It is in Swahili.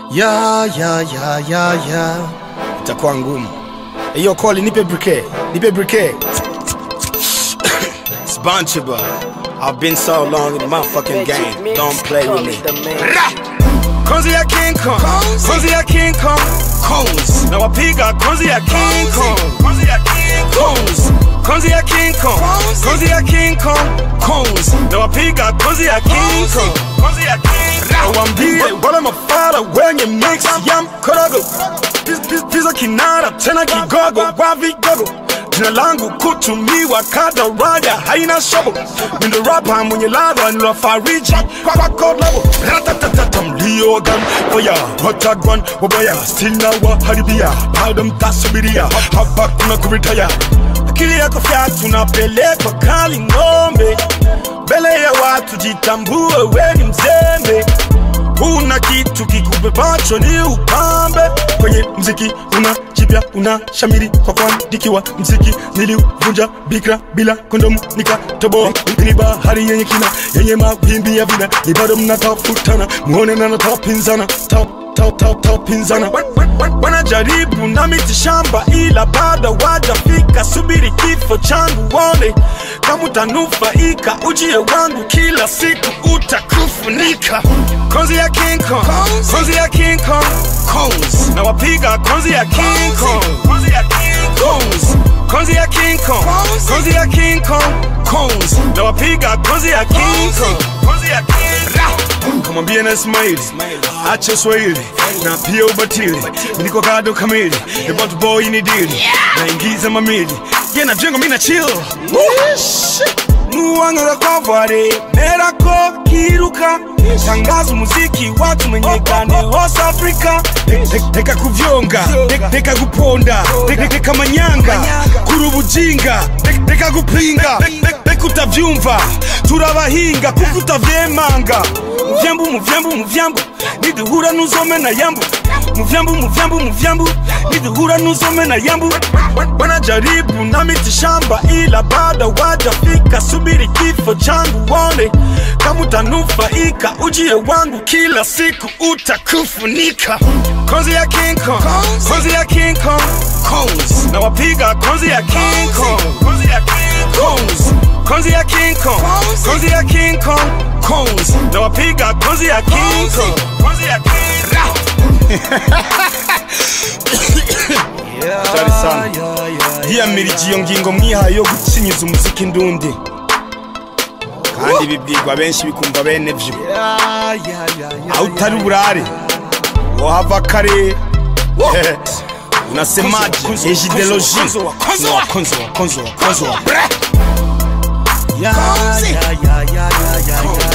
ya ya ya ya ya itakuwa ngumu hiyo koli nipe briquet nipe briquet It's Bancho boy I've been so long in the motherfucking game don't play with me Ra! Konzi ya King Kong Konzi ya King Kong Kongs na wapiga Konzi ya King Kong Konzi ya King Kongs Konzi ya King Kong Konzi ya King Kong Kongs na wapiga Konzi ya King Kong Konzi ya King Kong Wambie wale mafala wenye mix ya mkorogo Pis- pis- Pisa kinara tena kigogo wa vigogo Jina langu kutumiwa kadaraja haina shobo Mindo rapa mwenye ladha ni fariji kwako labo Ratatatata mlio gam Fire watagwan wabaya Still na waharibia Bado mtasubiria Hapa kuna kuritaya Akili yako fyatu tunapelekwa kali ng'ombe Mbele ya watu jitambue we ni mzembe Una kitu kikubebacho ni upambe kwenye mziki, una jipya, una shamiri kwa kuandikiwa mziki. Niliuvunja bikra bila kondomu, nikatoboa ni bahari yenye kina, yenye mawimbi ya vina, ni bado mnatafutana, muone na natapinzana tap tap tap tap pinzana Wan- wan- wan- wanajaribu na miti shamba, ila bado wajafika. Subiri kifo changu wone kama utanufaika, ujie wangu kila siku utakufunika. Konzi ya King Kong, konzi ya King Kong, Kongs na wapiga konzi ya King Kong, konzi ya King Kongs, konzi ya King Kong, konzi ya King Kong, Kongs na wapiga konzi ya King Kong, konzi ya King Kong. Kamwambie na Ismaili ache Swahili na pia ubatili, niko kado kamili, about boy ni dili, naingiza mamili, ye na jengo mina chill nuwangara kwa vare merako kiruka tangaza umuziki watu menyekane hose afrika reka kuvyonga Reka- reka kuponda Reka- reka manyanga kuri ubujinga Reka- reka gupinga Reka- reka utavyumva turabahinga kuko utavyemanga muvyambu muvyambu muvyambu niduhura nuzomena yambu muvyambu muvyambu muvyambu niduhura nuzomena yambu wanajaribu na miti shamba ila bado wajafika subiri kifo changu wone kama utanufaika ujie wangu kila siku utakufunika konzi ya King Kong konzi ya King Kong Kongs na wapiga konzi ya King Kong konzi ya King Kongs konzi ya King Kong konzi ya King Kong Kongs na wapiga konzi ya King Kong konzi ya King Hatari sana yiyamirije iyo ngingo mwihaye yo gucinyiza umuziki ndundi kandi bibwirwa benshi bikumva bene vyo aho utari burare wohava kare unasemaje ejideloji wakonzo wakonzo wakonzo wakonzo Ya, ya, ya, ya, ya, ya,